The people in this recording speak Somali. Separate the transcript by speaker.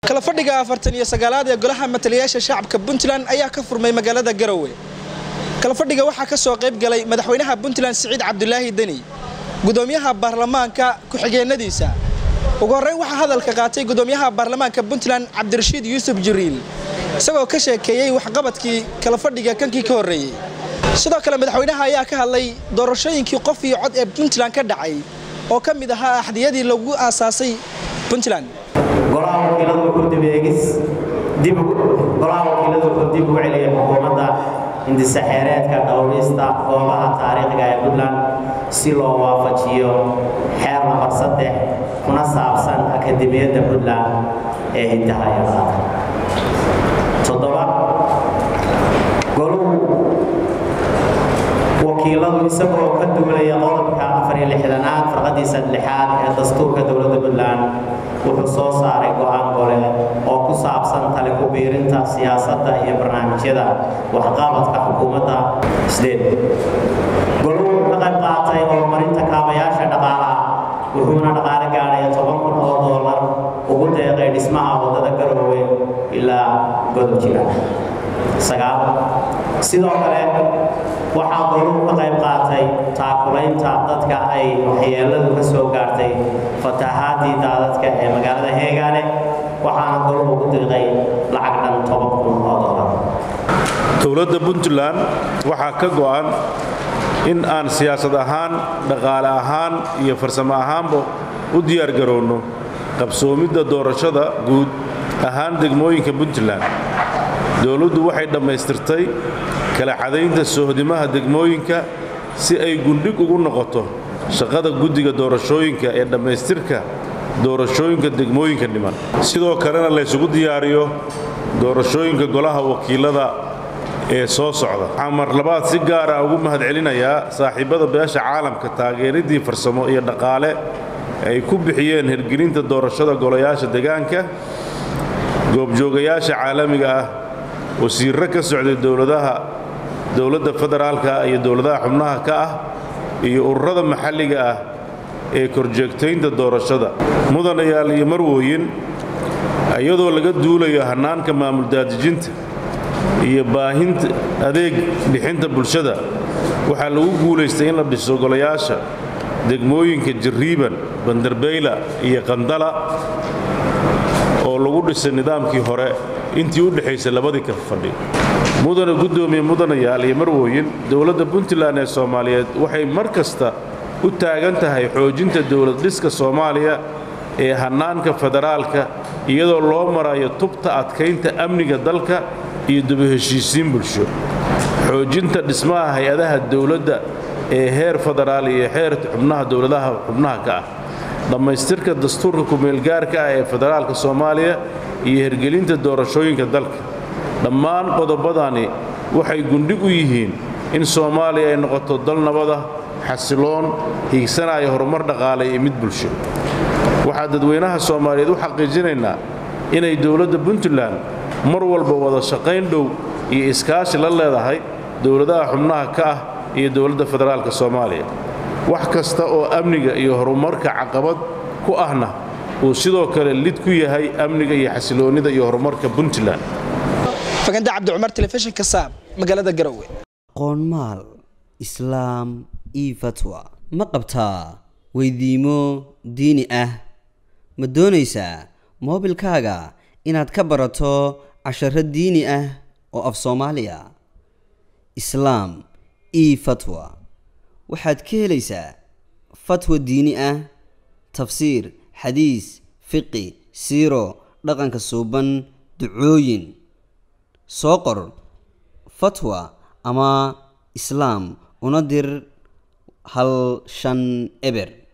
Speaker 1: kala fadhiga afartan iyo sagaalaad ee golaha matalayaasha shacabka puntland ayaa ka furmay magaalada garowe kala fadhiga waxaa ka soo qayb galay madaxweynaha puntland siciid cabdulaahi deni gudoomiyaha baarlamaanka ku-xigeenadiisa ugu horreyn waxaa hadalka qaatay gudoomiyaha baarlamaanka puntland cabdirashiid yuusuf jiriil isagoo ka sheekeeyey waxqabadkii kala fadhiga kankii ka horreeyey sidoo kale madaxweynaha ayaa ka hadlay doorashooyinkii qof iyo cod ee puntland ka dhacay oo ka mid ahaa axdiyadii lagu aasaasay puntland
Speaker 2: golaha wakiiladu wuxuu dib eegis dib golaha wakiiladu wuxuu dib ugu celiyay xukuumadda hindisaxeereedka dhowrista goobaha taariikhiga ee puntland si loo waafajiyo xeer nambar saddex kuna saabsan akademiyadda puntland ee hindaha iyo dhaqanka toddoba goluhu wakiiladu isagoo ka duulaya qodobka afar iyo lixdanaad farqadiisa lixaad ee dastuurka dowladda puntland wuxuu soo saaray go-aan gole oo ku saabsan tale ku biirinta siyaasadda iyo barnaamijyada waxqabadka xukuumadda sideed goluhu ka qayb qaatay horumarinta kaabayaasha dhaqaalaha wuxuuna dhaqaale gaadhaya toban kun oo doolar ugu deeqay dhismaha waddada garoowe ilaa godob jira sagaal sidoo kale waxaa goluhu ka qayb qaatay taakulaynta dadka ay waxyeeladu ka soo gaartay fatahaadii daadadka ee magaalada heegaane waxaana goluhu ku diiqay lacag dhan toban kun oo doolar
Speaker 3: dowladda puntland waxaa ka go'an in aan siyaasad ahaan dhaqaale ahaan iyo farsamo ahaanba u diyaargaroonno qabsoomidda doorashada guud ahaan degmooyinka puntland dowladdu waxay dhammaystirtay kala cadaynta soohdimaha degmooyinka si ay gundhig ugu noqoto shaqada guddiga doorashooyinka ee dhammaystirka doorashooyinka degmooyinka dhiman sidoo kalena laysugu diyaariyo doorashooyinka golaha wakiilada ee soo socda waxaan mar labaad si gaara ugu mahadcelinayaa saaxiibbada beesha caalamka taageeradii farsamo iyo dhaqaale ay ku bixiyeen hirgelinta doorashada golayaasha degaanka goobjoogayaasha caalamiga ah wasiirro ka socday dowladaha dowladda federaalka iyo dowladaha xubnaha ka ah iyo ururada maxalliga ah ee korjeegtaynta doorashada mudanayaal iyo marwooyin iyadoo laga duulayo hannaanka maamul daadijinta iyo baahinta adeeg bixinta bulshada waxaa lagu guulaystay in la dhiso golayaasha degmooyinka jarriiban banderbeyla iyo qandala oo lagu dhisay nidaamkii hore intii u dhexaysay labadii ka fadhi mudane guddoomiye mudanayaal iyo marwooyin dowladda puntland ee soomaaliyeed waxay mar kasta u taagan tahay xoojinta dowlad dhiska soomaaliya ee hannaanka federaalka iyadoo loo marayo tubta adkaynta amniga dalka iyo dubaheshiisiin bulsho xoojinta dhismaha hay-adaha dowladda ee heer federaal iyo heer xubnaha dowladaha xubnaha ka ah dhammaystirka dastuurka kumeelgaarka ah ee federaalka soomaaliya iyo hirgelinta doorashooyinka dalka dhammaan qodobadani waxay gundhig u yihiin in soomaaliya ay noqoto dal nabada xasiloon hiigsanaya horumar dhaqaale iyo mid bulsho waxaa dadweynaha soomaaliyeed u xaqiijinaynaa inay dowladda puntland mar walba wada shaqayn dhow iyo iskaashi la leedahay dowladaha xubnaha ka ah iyo dowladda federaalka soomaaliya wax kasta oo amniga iyo horumarka caqabad ku ahna uu sidoo kale lid ku yahay amniga iyo xasiloonnida iyo horumarka puntland
Speaker 1: faganda cabdi cumar telefishinka saab magaalada garowe
Speaker 4: qoonmaal islaam io fatwa ma qabtaa weydiimo diini ah ma doonaysaa moobilkaaga inaad ka barato casharo diini ah oo af soomaaliya islaam io fatwa waxaad ka helaysaa fatwa diini ah tafsiir xadiis fiqi siiro dhaqanka suuban ducooyin soo qor fatwa ama islaam una dir hal shan eber